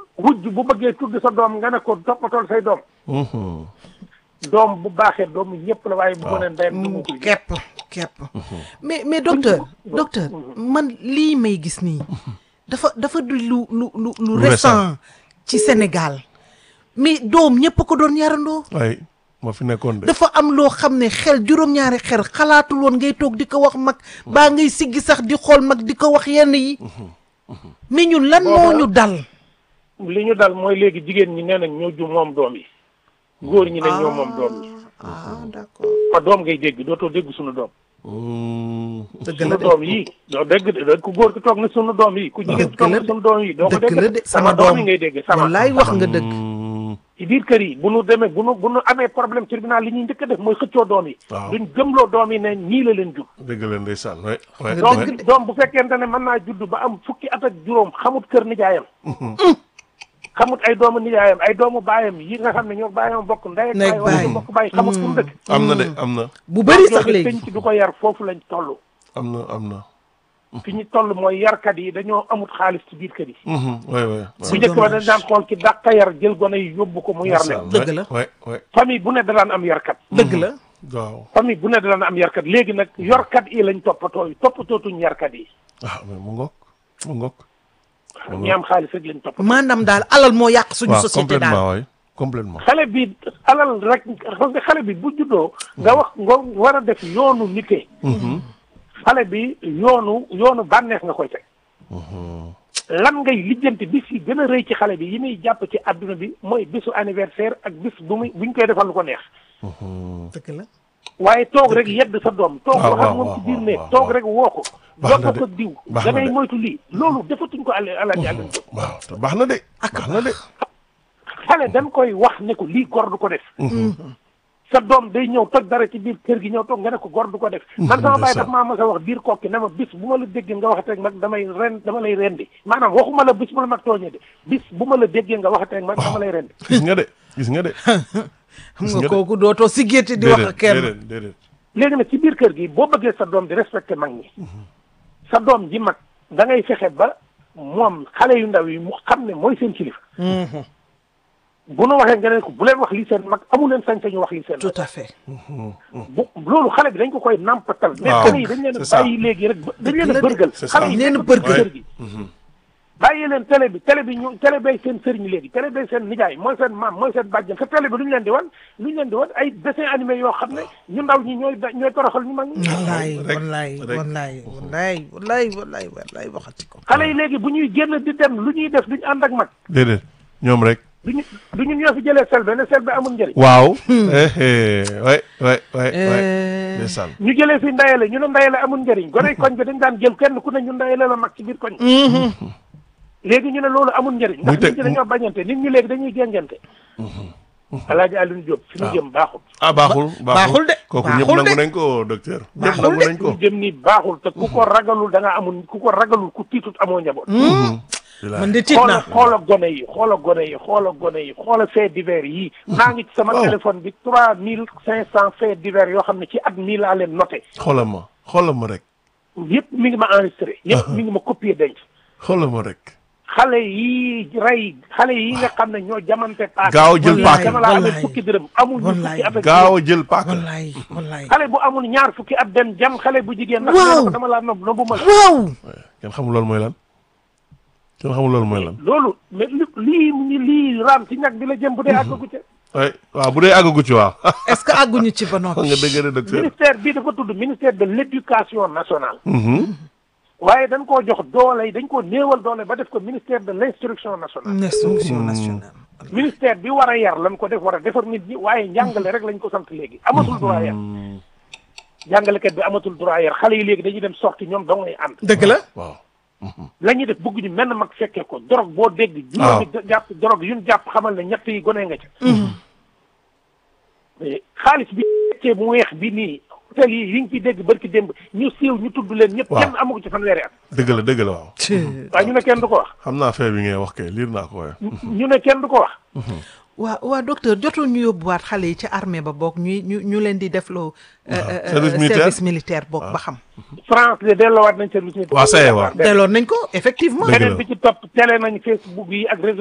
wujj bu bëggee tudd sa doom nga ne ko toppatool say doom Mhm. doom bu baaxee doomu ñëpp la waaye bu ko ne ndeyam du mu koy kepp kepp mais mais docteur docteur man lii may gis nii dafa dafa du lu lu lu lu Lu récent. récent ci Sénégal mais doom ñëpp ko doon yarandoo ay moo fi nekkoon de. dafa am loo xam ne xel juróom-ñaari xel xalaatul woon ngay toog di ko wax mag baa ngay siggi sax di xool mag di ko wax yenn yi mais ñun lan moo ñu dal li ñu dal mooy léegi jigéen ñi nee nañ ñoo ju moom doom yi góor ñi ne ñoo moom doom yi ah d'accord fa doom ngay dégg dootoo dégg suñu doom Mm. dëgg sunu la de doom yi doo dégg de ku góor ki toog na sunu doom yi ku jigéen ki toog na de. sunu doom yi doo ko dëgg la de dégg sama sama doom doom yi ngay dégg sama wallaay wax nga dëgg Mm. ci biir kër yi bu nu demee bu nu bu nu amee problème tribunal li ñuy njëkk a def mooy xëccoo doom yi Waaw. duñ gëmloo doom yi ne ñii la leen jur dëgg la ndeysaan waay waay Nga doom waay. bi doom bu fekkente ne mën naa judd ba am fukki at ak juróom xamut kër nijaayam xamut ay doomu nijaayam ay doomu baayam yi nga xam ne ñoo baayam bokk ndey ak Ndey baay wala baay. ñu bokk baay xamut fu mu dëkk am na de am na bu bëri sax jooju léegi penc du ko yar foofu lañ toll am na am na. fi ñu toll mooy yarkat yi dañoo amut xaalis ci biir kër yi Mhm. waay waay. bu njëkk ba dañ daan xool ki dàq yar jël gone yi yóbbu ko mu yar leen Dëgg la. waay waay. famille bu ne da daan am yarkat dëgg la waaw. famille bu ne da daan am yarkat léegi nag yorkat yi lañ toppatoo yi toppatootuñ yarkat yi ah mais mu ngoog mu ngoog. ñi am xaalis rek lañ toppatoo maanaam daal alal moo yàq suñu waaw société daal complètement waay complètement. xale bi alal rek xam nga xale bi bu juddoo nga wax nga war a def yoonu nite xale bi yoonu yoonu bànneex nga koy teg lan ngay lijjanti bis yi gën a rëy ci xale bi yi muy jàpp ci adduna bi mooy bisu anniversaire ak bis bu muy buñ koy defal lu ko neex dëgg la waaye toog rek yedd sa doom toog waaw, wax ak waaw, moom waaw, ci biir waaw, néeg waaw, toog waaw. rek woo ko Baax na bokk de. ko diw Baax da na ngay de. moytu lii loolu defatuñ ko àll alaaji àllan jóg waaw te baax na de. baax na de. xale dañ koy wax ne ko lii gor du ko def sa doom day ñëw toj dara ci biir kër gi ñëw toog nga ne ko gor du ko def man sama baay daf maa mas a wax biir kokki ne ma bis bu ma la déggee nga waxatee mag damay ren dama lay rendi maanaam waxuma la bis bu la mag tooñee de bis bu ma la déggee nga waxatee mag dama lay rendi gis nga de gis nga de. xam Gis nga nga de. kooku dootoo si gétti di wax ak kenn déedéet déedéet. léegi nag ci biir kër gi boo bëggee sa doom di respecté mag ñi sa doom ji mag da ngay fexe ba moom xale yu ndaw yi mu xam ne mooy seen kilifa bu nu waxee nga ne ko bu leen wax lii seen mag amu leen sañ-sañu wax lii seen mag tout à fait bu loolu xale bi dañ ko koy nampatal mais waaw, xale yi dañ leen a c'est ça. bàyyi léegi rek ba- dañ leen Dëgg a la de, bërgal c'est xale ça. yi Dañ leen a nekkatuñ ci bërgal. kër gi bàyyi leen télé bi télé bi ñu télé bay seen sëriñ léegi télé bay seen nijaay mooy seen maam mooy seen bàjjan te télé bi lu ñu leen di wan lu ñu leen di wan ay dessin animé yoo xam ne ñu ndaw ñi ñooy da- ñooy toroxal ñu mag ñi wallaay rek, wallaay rek. wallaay wallaay wallaay wallaay wallaay waxati ko xale yi léegi bu ñuy génn di dem lu ñuy def duñu ànd ak mag déedéet ñoom rek. duñu duñu ñoo fi jëlee selbe ne selbe amul njëriñ waaw. eh eh waay waay waay waay. Eh, ndeysaan. ñu jëlee fi ndayale ñu ne ndayale amul njëriñ gone koñ bi dañ daan jël kenn ku ne ñu ndayale la mag ci biir koñ léegi ñu ne loolu amul njëriñ Muy ndax teg- nit ñi dañoo bañante nit ñi léegi dañuy géngante alaaji Alioune Diop fi ñu jëm baaxul ah baaxul baaxul de, kooku ñëpp baaxul nangu de. nañ ko docteur. ñëpp Baaxul nangu de. nañ fi ko. ñu jëm nii baaxul te ku ko ragalul da nga amul ku ko ragalul ku tiitut amoo njaboot man de tiit xoola naa xoola gone yi xoola gone yi xoola gone yi xoola fait divers yi maa ngi ci sama Waaw. téléphone bi trois mille cinq cent fait divers yoo xam ne ci at mii laa leen noté xoolal ma xoolal ma rek. yëpp mi ngi ma enregistré yëpp mi ngi ma copier denc xoolal ma rek. xale yi rey xale yi nga xam ne ñoo jamante paak Gaaw jël Wallaay, paaka. dama laa amee wallaay. fukki dërëm amul ñu Wallaay. fukki at ak gaaw a jël paaka. wallaay wallaay xale bu amul ñaar fukki at dem jam xale bu jigéen ndax Waaw. nee na ko dama laa nob nobu ma la waaw kenn xamul loolu mooy lan. kenn xamul loolu mooy lan. loolu mais li lii mu ngi lii raam ci ñag bi la jëm bu dee àggagu ca waay waaw bu dee àggagu ci waaw. est-ce que àgguñu ci ba nga noppi dëgg de docteur. ministère bii dafa tudd ministère de l'éducation nationale Mhm. waaye dañ koo jox doole dañ koo néewal doole ba def ko ministère de l'instruction nationale instruction nationale ministère bi war a yar lañ ko def war a defar nit ñi waaye njàngale rek lañ ko sant léegi amatul droit yar jàngalekat bi amatul droit yar xale yi léegi dañuy dem sorti ñoom dong ngay ànd dëgg la waaw. la ñuy def bëgg ñu menn mag fekkee ko dorog boo dégg waaw juróomi jàpp dorog yuñ jàpp xamal ne ñett yi gone nga ca mais xaalis bi fekkee bu weex bi nii hôtel yi yi ngi ciy dégg barki démb ñu siiw ñu tudd leen ñëpp Waaw. kenn amu ko ci fanweeri at dëgg la dëgg la waaw. waaye ñu ne kenn du ko wax xam naa fee bi ngay wax kay liir naa ko waaye. ñu ne kenn du ko wax waa waa docteur jotul ñu yóbbuwaat xale yi ci armée ba boog ñuy ñu ñu leen di defloo euh, euh, Service euh, militaire. service militaire boog ba xam France de delloowaat nañ service militaire waaw ça y est waaw. delloon nañ ko effectivement Dëgg la. beneen bi ci topp télé nañ Facebook yi ak réseaux